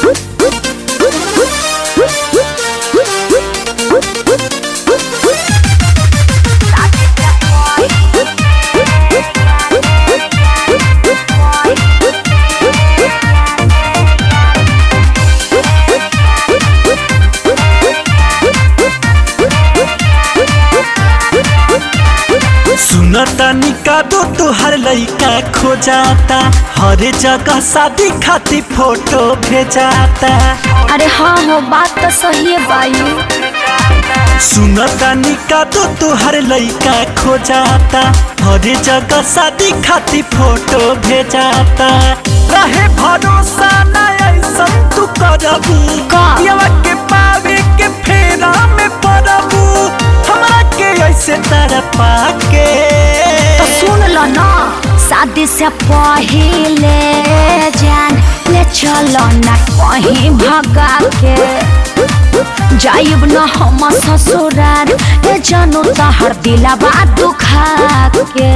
सुनता निका दो तुहर लइका खो जाता हर जगह शादी खातिर फोटो भेजाता अरे हाँ हो बात तो सही है बायू सुनता निका दो तुहर लइका खो जाता हर जगह शादी खातिर फोटो भेजाता रहे भरोसा ना ऐसन तू करबू का? पियवा के पावे के फेरा में पड़बू हमरा के ऐसे तड़पा के तो सुन लो ना शादी से पहले जान ले चलो ना कहीं भगा के जाइब न हम ससुराल ए जानू तहर दिलाबा दुखा के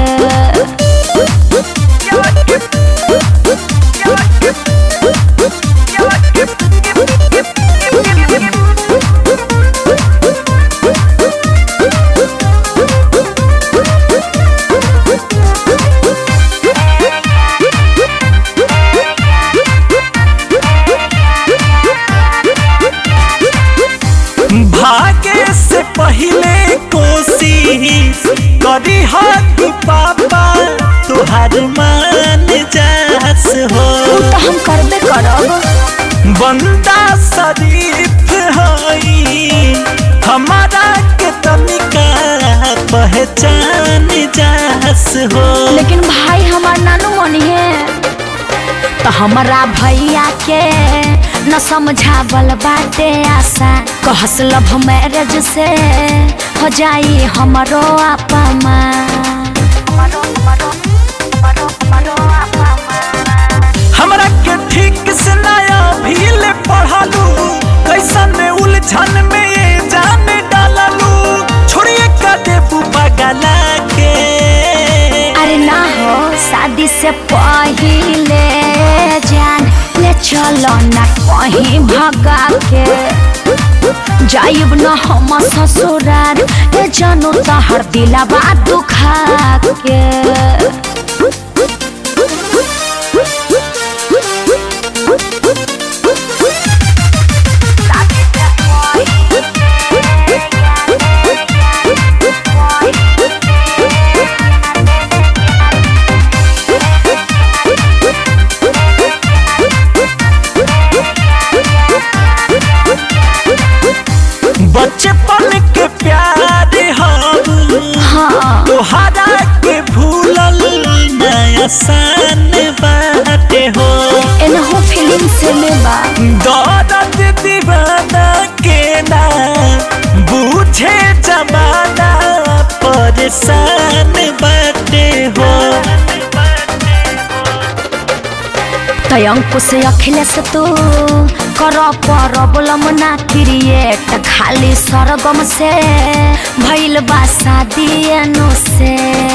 भागे से पहले कोशिश करी हक पापा तुहार मान जास हो उ तो हम करबे करब बंदा शरीफ हई हमारा के तनिका पहचान जास हो लेकिन भाई हमार नानू मनी है तो हमारा भैया के न समझावल बाटे आशा कहस लव मैरिज से हो जाई हमरो आपा हमरा के ठीक से नया भील पढ़ालू कैसन में उलझन में ये जान डाललू छोड़िए का देबू बगला के अरे ना हो शादी से पहले जान ले चलो ना कहीं भगा के जाइब न हम ससुराल ए जानू तहर दिलाबा दुखा के बचपन के प्यार हम हाँ तोहरा के भूलल नया सान बाटे हो एनहु फिल्म से लेबा दौलत दीवाना के ना बूझे जमाना परेशान बाटे हो तय अंकुश अखिलेश तू कर प्रॉब्लम ना क्रिएट खाली सरगम से भइल बा शादी एनु से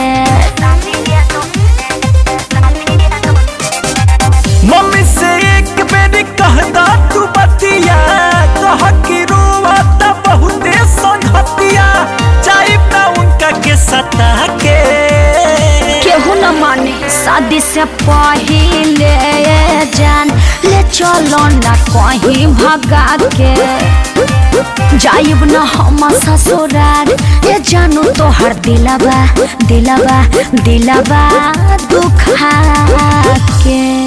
मम्मी से एक बेर कहदा तू बतिया कह कि रोवता बहुते संगतिया चाहे ना उनका के सता के केहू न माने शादी से पहले जान ले चलो ना कहीं भगा के जाइब न हम ससुराल ए जानू तोहर दिलबा दिलबा दिलबा दुखा के